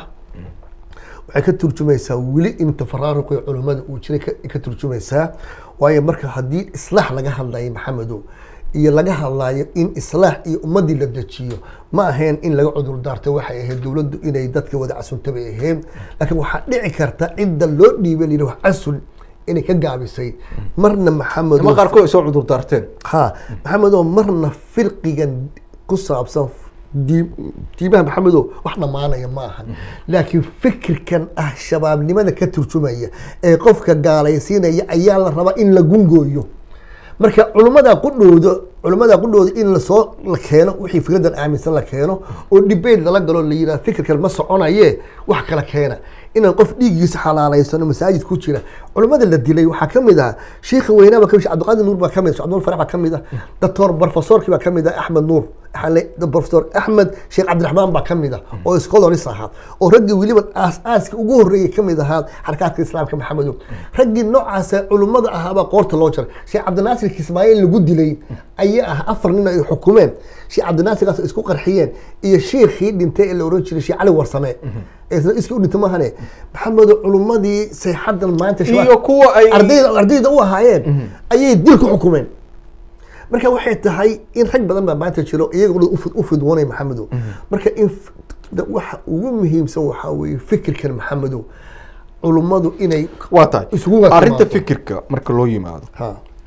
waxay ka turjumaysaa weli in tafaraaruqii culummada uu jiray ka- ka turjumaysaa waayo marka haddii islaax laga hadlayo maxamedow iyo laga hadlayo in islaax iyo ummadii la dejiyo ma ahayn in laga cudur daarto waxay ahayd dowladdu inay dadka wada casunta bay ahayd laakiin waxaa dhici karta cidda loo dhiibay la yidhi wax casul inay ka gaabisay marna maxamedow ama qaarkood ay soo cudur daarteen ha maxamedow marna firqigan ku saabsan dii- diimaha maxamedow wax dhammaanaya ma ahan laakiin fikirkan ah shabaabnimada ka turjumaya ee qofka gaalaysiinaya ayaa la rabaa in la gungooyo marka culummada qudhooda culummada qudhooda in lasoo la keeno wixii fikradan aaminsan la keeno oo debate lala galo la yidhaha fikirkan ma soconaye wax kala keena inaan qof dhiiggiisa xalaalaysano masaajid ku jira culummada la dilay waxaa ka mid ah shiikha weynaaba ka mid ah cabdiqaadir nuur baa ka mid ah cabdinuur farax baa ka mid ah doctor professorkii baa ka mid ah axmed nuur Axale- professor axmed sheekh cabdiraxmaan baa ka mid ah oo scholars ahaa oo raggii weliba aas-aaska ugu horreeyay ka mid ahaa xarakaadka islaamka maxamedow raggii noocaasa culummada ahaabaa qoorta loo jaray sheekh cabdinaasir kismaayiil lagu dilay ayaa ah afar nin ay xukumeen sheekh cabdinaasirkaas isku qarxiyeen iyo shiikhii dhintay ee la oran jiray sheekh cali warsame ee isna iskii u dhintay maahane maxamedow culummadii sayxadan maanta shabaab- iyo kuwa ay ardayda ardayda u ahaayeen ayay dil ku xukumeen marka waxay tahay in rag badan baa maanta jiro iyaga u fid- u fidwoonay maxamedow marka in f- da- waxa ugu muhiimsan waxaa weeye fikirkan maxamedow culummadu inay waa tahay isugu wada arrinta timaado. fikirka marka loo yimaado ha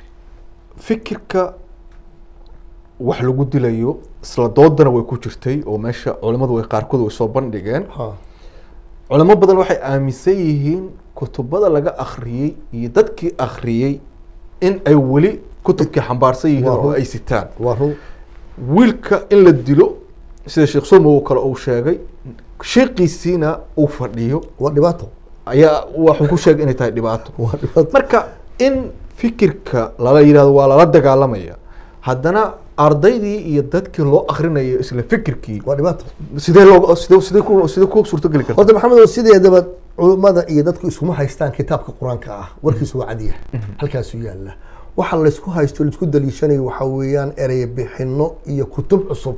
fikirka wax lagu dilayo isla doodana way ku jirtay oo meesha culimmadu way qaarkood way soo bandhigeen ha culamo badan waxay aaminsan yihiin kutubada laga akhriyey iyo dadkii akhriyey in ay weli kutubkii xambaarsan yihiin Waa oo run. ay sitaan waa run wiilka in la dilo sida sheekh somow kale uu sheegay sheekiisiina uu fadhiyo waa dhibaato ayaa waxuu ku sheegay inay tahay dhibaato waa dhibaato marka in fikirka lala yidhahdo waa lala dagaalamaya haddana ardaydii iyo dadkii loo akrinayo isla fikirkii waa dhibaato sidee loo sidee sidee ku sidee ku suurtogeli karta horta maxamed oo sideedaba culummada iyo dadku iskuma haystaan kitaabka qur-aanka ah warkiisu waa cadiya halkaasuu yaalla waxa laysku haysto laisku daliishanayo waxaa weeyaan erey bixino iyo kutub cusub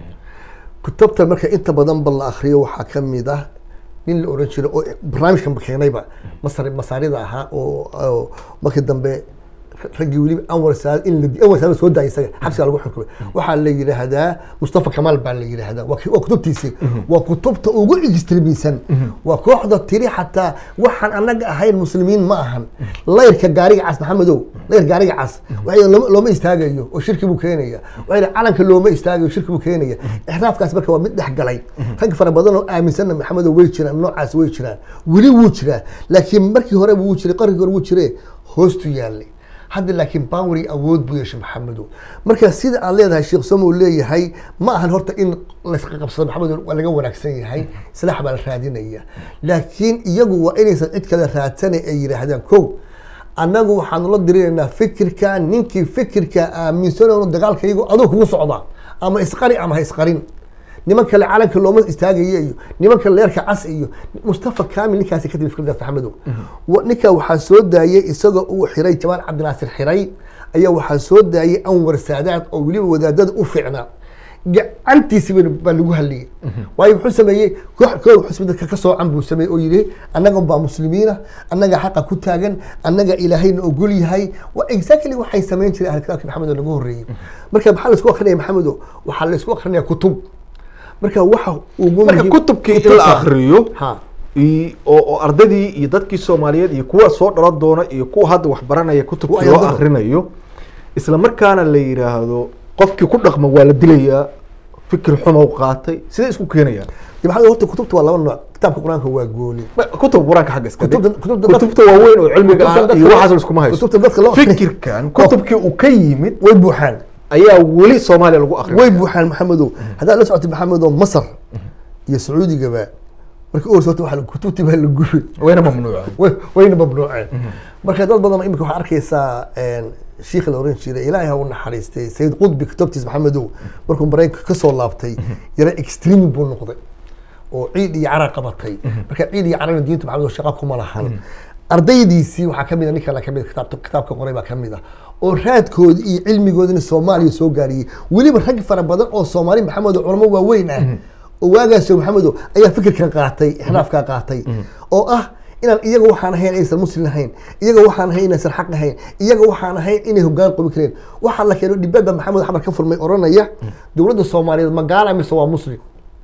kutubta marka inta badan ba la akriyo waxaa ka mid ah nin la oran jiray oo barnaamijkan keenayba masar masaarida ahaa oo oo markii dambe raggii weliba anwar saad in la anwar saad soo daayay isaga xabsiga lagu xukumay waxaa la yidhaahdaa mustafa kamaal baa la yidhaahdaa waa ki- waa kutubtiisii waa kutubta ugu extremisan waa kooxda tiri xataa waxaan anaga ahayn muslimiin ma ahan layrka gaariga cas maxamedow layr gaariga cas waxay yidhahdeen looma- looma istaagayo oo shirki buu keenaya waxay yidhahdeen calanka looma istaagayo shirki buu keenaya ixraafkaas marka waa mid dhex galay rag fara badan oo aaminsanna maxamedow way jiraan noocaas way jiraan weli wuu jiraa laakiin markii hore wuu jiray qarigii hore wuu jire hoostu yaallay hadda laakiin bawri awood buu yeeshay maxamedow marka sida aad leedahay sheekh somow leeyahay ma ahan horta in laysqaqabsado maxamedow waa laga wanaagsan yahay islaax baa la raadinaya laakiin iyagu waa inaysan cid kale raadsana ay yidhaahdaan kow annagu waxaanu la dirinaynaa fikirka ninkii fikirka aaminsanayno dagaalka iyagu aduu kugu socda ama isqari ama ha isqarin niman kale calanka looma istaagayo iyo niman kale leerka cas iyo mustafa kamil ninkaasi ka timi fikradaas maxamedow Wa- ninka waxaa soo daayay isagoo uu xiray jamaal cabdinaasir xiray ayaa waxaa soo daayay anwar saadaad oo weliba wadaadada u fiicnaa gacantiisi baa baa lagu haliyey waayo muxuu sameeyey koox koox xusbi dadka ka soocan buu sameeyey oo yidhi annaga baa muslimiina annaga xaqa ku taagan annaga ilaahayna ogol yahay waa exactly waxay samayn jireen ahli kitaabka maxamed oo lagu horreeyey marka maxaa laisku akrinaya maxamedo waxaa laisku akrinaya kutub marka waxa ugu marka muhiim- kutubkii in la kutubta- akriyo ha i- oo oo ardaydii iyo dadkii soomaaliyeed iyo kuwa soo dhalan doona iyo kuwa hadda wax baranaya kutubkii Kuwa loo ayadaba. akrinayo isla markaana la yidhaahdo qofkii ku dhaqma waa la dilayaa fikir xumow qaatay sidee isku keenayaan dee maxaa horta kutubta waa laba nooc kitaabka qur-aanka waa gooni Ma- kutub qur-aanka xagga iska dhig. Kutubta- kutubta dadka- kutubta waaweyn oo cilmiga kutubta ah dadka iyo loo- waxaas iskuma haysto kutubta dadka loo akhriyo. fikirkan kutubkii uu ka yimid way buuxaan ayaa weli soomaaliya lagu akriya way buuxaan maxamedow haddaad la socotay maxamedow masar iyo sacuudigaba markii u horta waxaa la- kutubtii baa la gubay wayna mamnuuca way- wayna mamnuuceen marka dad badan imika waxaa arkaysaa shiikha la oran jiray ilaahay ha u naxariistay sayid qudbi kutubtiis maxamedow markuu maraykanka kasoo laabtay yara extreme buu noqday oo ciid iyo cara qabatay marka ciid iyo carana diinta maxamed shaqa kuma lahan ardaydiisii waxaa kamid a nin kale kamid kitaabta kitaabka qoray baa kamid ah oo raadkoodi iyo cilmigoodina soomaaliya soo gaariyey weliba rag fara badan oo soomaali maxamed oo culamo waaweyn ah oo waagaas maxamedo ayaa fikirkan qaatay ixraafkaa qaatay oo ah inaan iyaga waxaan ahayn aysan muslim ahayn iyaga waxaan ahayn inaysan xaq ahayn iyaga waxaan ahayn inay hogaan qobi kareen waxaa la keeno dhibaad baa maxamed xamar ka furmay oranaya dowladda soomaaliyeed magaala mise waa muslim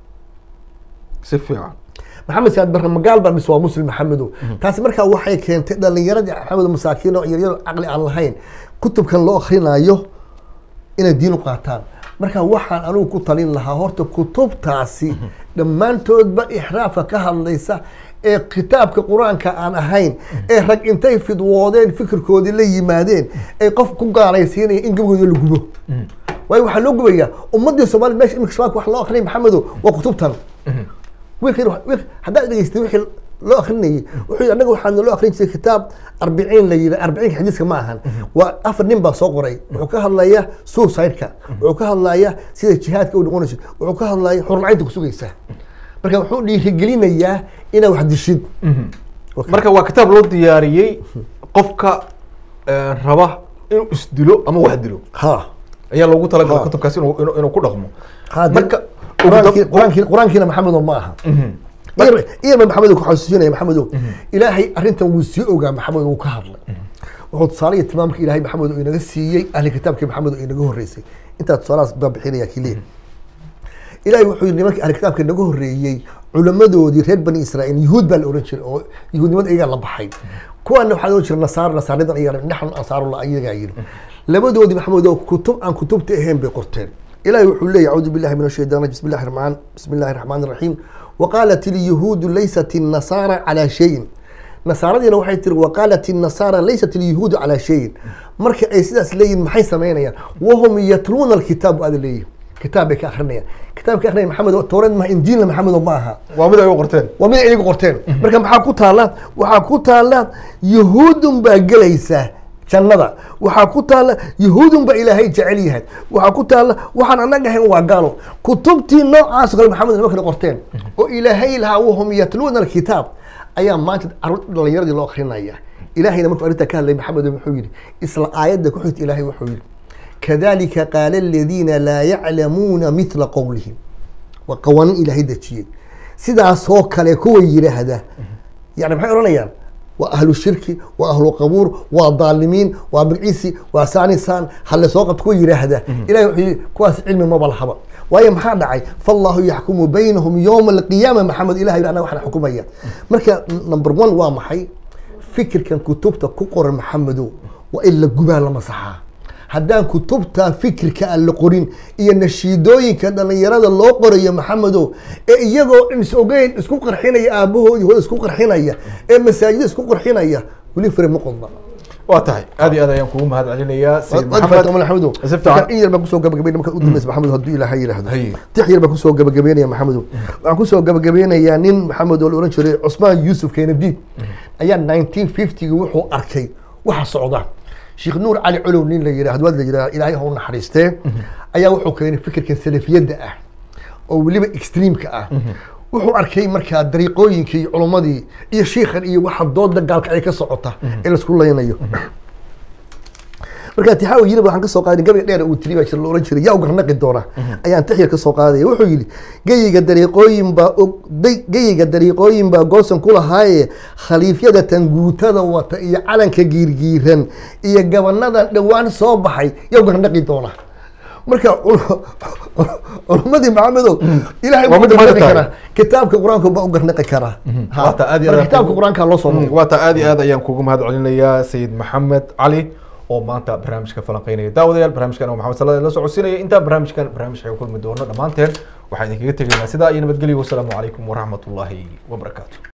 si fiican maxamed saad barre magaal baa mise waa muslim maxamedow taasi markaa waxay keentay dhalinyaradii maxamed masaakiin oo yaryar oo caqli aan lahayn kutubkan loo akhrinayo inay diin u qaataan marka waxaan anigu ku talin lahaa horta kutubtaasi dhammaantoodba ixraafka ka hadlaysa ee kitaabka qur-aanka aan ahayn ee rag intay fidwoodeen fikirkoodii la yimaadeen ay qof ku gaalaysiinaya in gabagooda la gubo waayo waxaa loo gubayaa ummadii soomaaliyed meesha imika shabaabka wax loo akrinaya maxamedow waa kutubtan wiilkan wiil haddaad dhegeystay wixii loo akrinayay wuxuu yidhi annaga waxaa naloo akrin jiray kitaab arbiciin la yidhi arbiciinka xadiiska ma ahan waa afar nin baa soo qoray wuxuu ka hadlaya suicide-ka wuxuu ka hadlaya sida jihaadka u noqonayso wuxuu ka hadlaya xurmacaynta kusugaysa marka wuxuu dhiirigelinayaa inaa wax dishid marka waa kitaab loo diyaariyey qofka eh, raba inuu isdilo ama wax dilo ha ayaa loogu talagalay Ha. kutubkaasi inuu inuu- inuu ku dhaqmo Haddii- marka qur-aankii- qur-aankii- qur-aankiina maxamedo ma aha Iyaba- iyaba maxamedo ku xasuusinaya maxamedo ilaahay arrintan wuu sii ogaa maxamed wuu ka hadlay wuxuu tusaale iyo tilmaamka ilaahay maxamed oo inaga siiyey ahli kitaabkii maxamed oo inaga horreysay intaa tusaalahaas baa bixinaya kiliya ilaahay wuxuu yidhi nimankii ahli kitaabka inaga horreeyey culamadoodii reer bani israa'iil yuhuud baa la oran jiray oo yuhuudnimada iyagaa la baxay kuwaana waxaa loo jira nasaar nasaaridan iyaga naxnu ansaarullah iyagaa yidhi labadoodii maxamed oo kutub aan kutubta ahayn bay qorteen إلهي وحول لي أعوذ بالله من الشيطان الرجيم بسم الله الرحمن بسم الله الرحمن الرحيم وقالت اليهود ليست النصارى على شيء nasaaradiina waxay tiri waqaalat الnasaara laysat الyahuudu calaa shayin marka ay sidaas leeyihin maxay samaynayaan wahum yatluuna alkitaab aada leeyihin kitaab bay ka akrinayaan kitaabka akrinaya maxamed oo towreed maaha injiilna maxamed oo ma aha waa mid ay u qorteen waa mid ay iyagu qorteen marka maxaa ku taalla waxaa ku taalla yahuudun baa gelaysa jannada waxaa ku taalla yahuudun baa ilaahay jecel yahay waxaa ku taalla waxaan annaga ahayn waa gaalo kutubtii noocaas oo kale maxamed nima kale qorteen oo ilaahay lahaa wahum yatluuna alkitaab ayaa maanta carruur dhalinyaradii loo akrinaya ilaahayna markuu arrintaa ka hadlay maxamed wuxuu yidhi isla aayadda ku xigta ilaahay wuxuu yidhi kadalika qaala aladiina laa yaclamuuna mithla qowlihim waa qawaaniin ilaahay dejiyey sidaasoo kale kuwa yidhaahda yani maxay odhanayaan waa ahlu shirki waa ahlu qabuur waa daalimiin waa magciisi waa saanisaan halle soo qabta kuwa yidhaahda ilahay wuxuu yidhi kuwaas cilmi maba lahaba waayo maxaa dhacay fallahu yaxkumu baynahum yowma alqiyaama maxamed ilahay anaa waxna xukumaya marka number one waa maxay fikirkan kutubta ku qoran maxamedow waa in la gubaa la masaxaa haddaan kutubta fikirka aan la qorin iyo nashiidooyinka dhalinyarada loo qorayo maxamedow ee iyagoo dhan is ogeyn isku qarxinaya aabahoodii hooda isku qarxinaya ee masaajida isku qarxinaya weli fare ma qodba waa tahay aad iyo aad ayaan kugu mahad celinayaa sayid maxamed maxamed maxamedow si fiican in yar baan kusoo gabagabeynaya markaad u dambaysa maxamedow hadduu ilaahay yidhaahdo Haye. tix yar baan kusoo gabagabeynaya maxamedow waxaan kusoo gabagabeynayaa nin maxamed oo la ohan jiray cusmaan yuusuf keenadiid ayaa 1950 wuxuu arkay waxa socda sheekh nuur cali colow nin la yidhaahdo waad la yidhaha ilaahay ha u naxariistee ayaa wuxuu keenay fikirkan salafiyadda ah oo weliba extreamka ah wuxuu arkay markaa dariiqooyinkii iyo culummadii iyo shiikhan iyo waxa dooda gaalkacay ka socota ee laisku laynayo markaa tixaawi yiri waxaan kasoo qaaday gabayga dheer uu tiri baa jira la oran jiray yaa u garnaqi doona ayaan tix yar kasoo qaadaya wuxuu yidhi geyiga dariiqooyin baa og day- geyiga dariiqooyin baa goosan ku lahaaye khaliifyada tanguutada wata iyo calanka giirgiiran iyo gabanadan dhowaan soo baxay yaa u garnaqi doona marka cul- culummadii maxamedow ilaahay Waa baa u mid garnaqi maanta karaa kitaabka qur-aanka baa u garnaqi karaa Ha, Waa taa aad iyo marka aad kitaabka kugu- qur-aanka loo soo Mm, noqo waa taa aad iyo aad ayaan kugu mahad celinayaa sayid maxamed cali oo maanta barnaamijka falanqeynaya daawadayaal barnaamijkan oo maxamed salade la socodsiinaya intaa barnaamijkan barnaamij ay kulmi doono dhammaanteen waxaan idinkaga tegaynaa sidaa iyo nabadgelyo wasalaamu calaykum waraxmatullaahi wabarakaatu